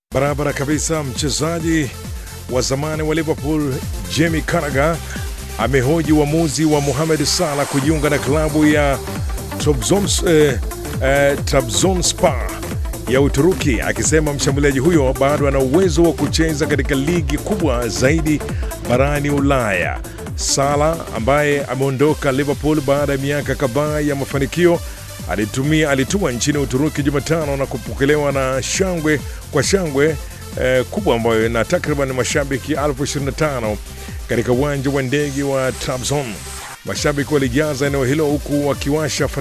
Barabara kabisa. Mchezaji wa zamani wa Liverpool Jamie Carragher amehoji uamuzi wa Mohamed Salah kujiunga na klabu ya Trabzons, eh, eh, Trabzonspor ya Uturuki, akisema mshambuliaji huyo bado ana uwezo wa kucheza katika ligi kubwa zaidi barani Ulaya. Salah ambaye ameondoka Liverpool baada ya miaka kadhaa ya mafanikio alitumia alitua nchini Uturuki Jumatano na kupokelewa na shangwe kwa shangwe eh, kubwa ambayo na takriban mashabiki elfu 25 katika uwanja wa ndege wa Trabzon. Mashabiki walijaza eneo hilo huku wakiwasha